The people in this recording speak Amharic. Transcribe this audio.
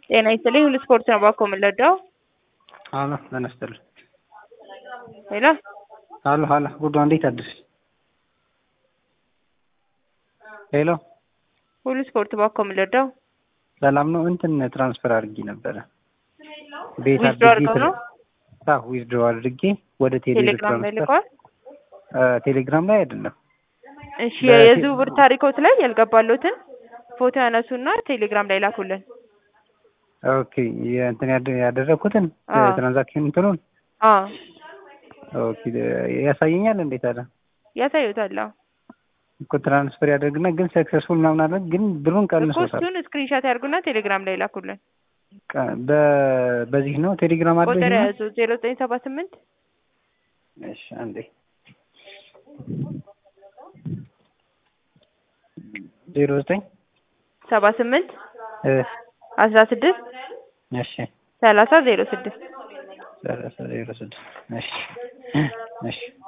ጤና ይስጥልኝ ሁሉ ስፖርት ነው ባኮ የምንለዳው አሎ ጤና ይስጥልኝ ሄሎ አሎ አሎ ጉዷ እንዴት አደርሽ ሄሎ ሁሉ ስፖርት ባኮ የምንለዳው ሰላም ነው እንትን ትራንስፈር አድርጌ ነበረ ቤት ዊዝድሮ አድርጌ አድርገው ነው አዎ ዊዝድሮ አድርጌ ወደ ቴሌ ቴሌግራም ላይ ትራንስፈር ልከዋል ቴሌግራም ላይ አይደለም እሺ በቴ- የዝውውር ታሪኮት ላይ ያልገባሎትን ፎቶ ያነሱና ቴሌግራም ላይ ላኩልን ኦኬ የእንትን ያደ- ያደረኩትን አዎ። ትራንዛክሽን እንትኑን አዎ ኦኬ ያሳየኛል እንዴት አለ ያሳዩታል አዎ እኮ ትራንስፈር ያደርግና ግን ሰክሰስፉል ምናምን አለ ግን ብሩን እኮ ቀንሶታል እሱን ስክሪንሻት ያርጉና ቴሌግራም ላይ ላኩልን ቀ- በ- በዚህ ነው ቴሌግራም አለ ቁጥር ይሄኛው? ያዙ ዜሮ ዘጠኝ ሰባ ስምንት እሺ አንዴ ዜሮ ዘጠኝ ሰባ ስምንት እ አስራ ስድስት እሺ ሰላሳ ዜሮ ስድስት ሰላሳ ዜሮ ስድስት እሺ እሺ